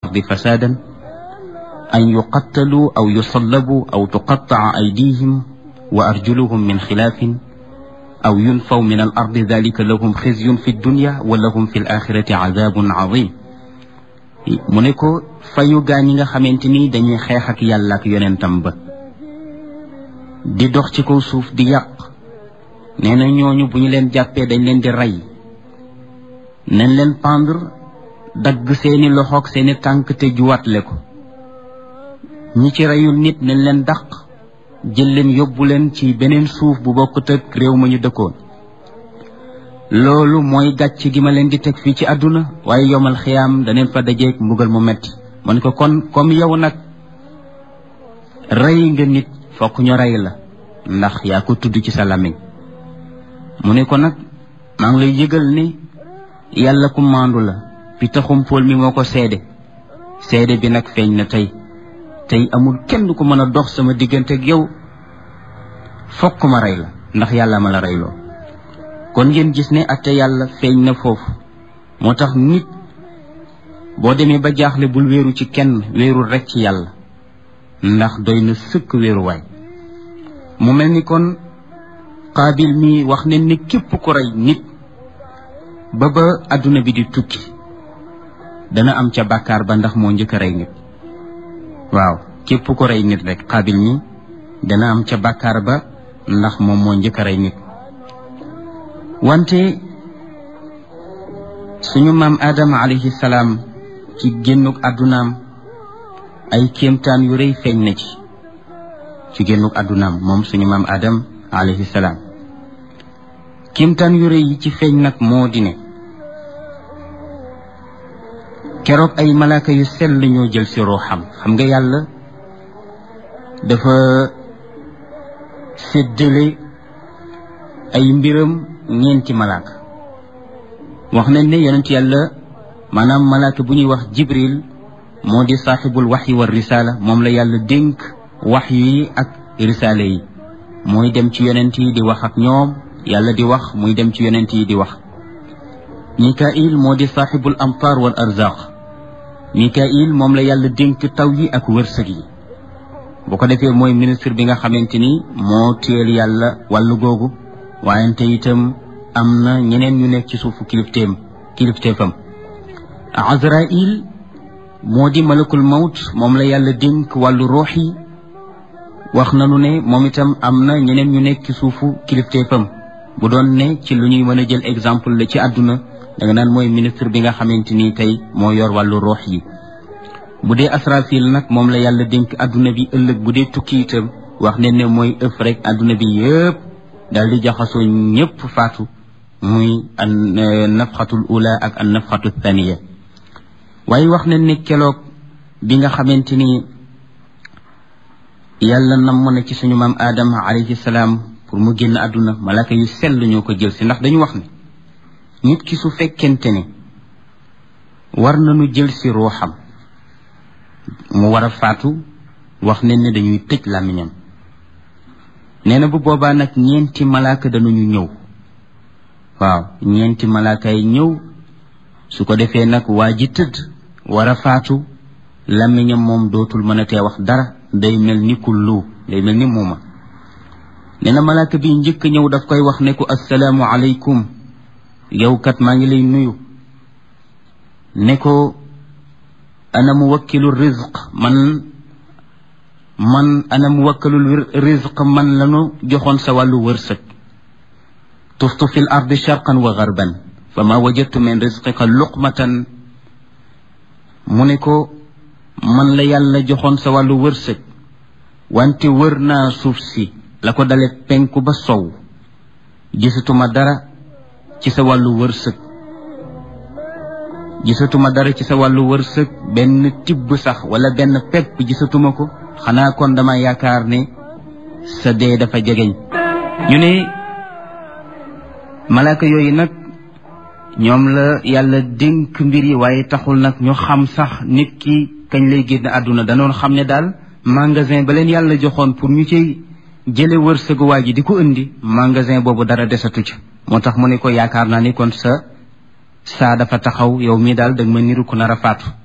ardi fasaadan an yuqattalu aw yusallabu aw tuqattaca aydihim wa arjuluhum min xilaafin aw yunfaw min al ardi dalika lahum xizyun fi dunya wa lahum fi l axirati cadaabun cadim mu ne ko fayu gaa ñi nga xamante ni dañuy xeex ak yàlla ak yonentam ba di dox ci kaw suuf di yàq nee na ñooñu bu ñu leen jàppee dañ leen di rey nañ leen pendre dagg seeni loxoog seeni tànk te juwaatle ko ñi ci reyul nit nañ leen dàq jël leen yóbbu leen ci beneen suuf bu bokkut ak réew ma ñu dëkkoon loolu mooy gàcc gi ma leen di teg fii ci àdduna waaye yomal xiyaam daneen fa dajeeg mbugal mu metti ma ne ko kon comme yow nag rey nga nit fokk ñu rey la ndax yaa ko tudd ci sa làmmiñ mu ne ko nag maa ngi lay yëgal ni yàlla ku maandu la pi taxum pool mi moo ko seede seede bi nag feeñ na tey tey amul kenn ku mën a dox sama diggante ak yow fokk ma rey la ndax yàlla ma la reyloo kon ngeen gis ne atte yàlla feeñ na foofu moo tax nit boo demee ba jaaxle bul wéeru ci kenn wéerul rek ci yàlla ndax doy na sëkk wéeruwaay mu mel ni kon qaabil mi wax ne ni képp ku rey nit ba ba adduna bi di tukki dana am ca bàkkaar ba ndax moo njëkk a rey nit waaw képp ku rey nit rek qaabil mi dana am ca bàkkaar ba ndax moom moo njëkk a rey nit wante suñu maam Adama alayhi salaam ci génnuk àddunaam ay kéemtaan yu rëy feeñ na ci ci génnuk àddunaam moom suñu maam Adam alayhi salaam kéemtaan yu rëy yi ci feeñ nag moo di ne keroog ay malaaka yu sell ñoo jël si ruuxam xam nga yàlla dafa séddale ay mbiram ñeenti malaaka wax nañ ne yonent yàlla maanaam malaaka bu ñuy wax jibril moo di saaxibul waxyi wa risaala moom la yàlla dénk wax yi ak risaala yi mooy dem ci yonent yi di wax ak ñoom yàlla di wax muy dem ci yonent yi di wax mikail moo di saaxibul amtaar wal arzaq mikail moom la yàlla dénk taw yi ak wërsëg yi bu ko defee mooy ministre bi nga xamante ni moo téel yàlla wàllu googu waayante itam am na ñeneen ñu nekk ci suufu kilifteem kilifteefam azrail moo di malakul mawt moom la yàlla dénk wàllu ruux yi wax nanu ne moom itam am na ñeneen ñu nekk ci suufu kilifteefam bu doon ne ci lu ñuy mën a jël exemple la ci àdduna da nga naan mooy ministre bi nga xamante ni tey moo yor wàllu ruux yi bu dee asrafil nag moom la yàlla dénk àdduna bi ëllëg bu dee tukki itam wax ne ne mooy ëf rek àdduna bi yëpp daal di jaxasoo ñëpp faatu muy an nafxatul ula ak an nafxatu thaniya waaye wax nañ ne keloog bi nga xamante ni yàlla namm na ci suñu maam aadama alayhi salaam pour mu génn àdduna malaka yu sell ñoo ko jël si ndax dañu wax ne nit ki su fekkente ne war nañu jël si ruuxam mu war a faatu wax nañ ne dañuy tëj làmmiñam nee na bu boobaa nag ñeenti malaaka danañu ñëw waaw ñeenti malaaka yi ñëw su ko defee nag waa ji tëdd war a faatu làmmiñam moom dootul mën a tee wax dara day mel ni kullu day mel ni muuma nee na malaaka bi njëkk ñëw daf koy wax ne ko assalaamu aleykum yow kat maa ngi lay nuyu ne ko ana muwakkilu rizq man man ana muwakkalul rizq man lanu joxoon sa wàllu wërsëg tuftu fi l ardi sharqan wa garban fa ma wajadtu min rizqika luqmatan mu ne ko man la yàlla joxoon sa wàllu wërsëg wante wër naa suuf si la ko dale penku ba sow gisatuma dara ci sa wàllu wërsëg gisatuma dara ci sa wàllu wërsëg benn tibb sax wala benn pepp gisatuma ko xanaa kon dama yaakaar ne sa dee dafa jegeñ ñu ne malaaka yooyu nag ñoom la yàlla dénk mbir yi waaye taxul nag ñu xam sax nit ki kañ lay génn àdduna danoon xam ne daal magasin ba leen yàlla joxoon pour ñu cay jële wërsëgu waa ji di ko indi magasin boobu dara desatu ca moo tax mu ne ko yaakaar naa ni kon sa saa dafa taxaw yow mii daal danga ma niru ku nar a faatu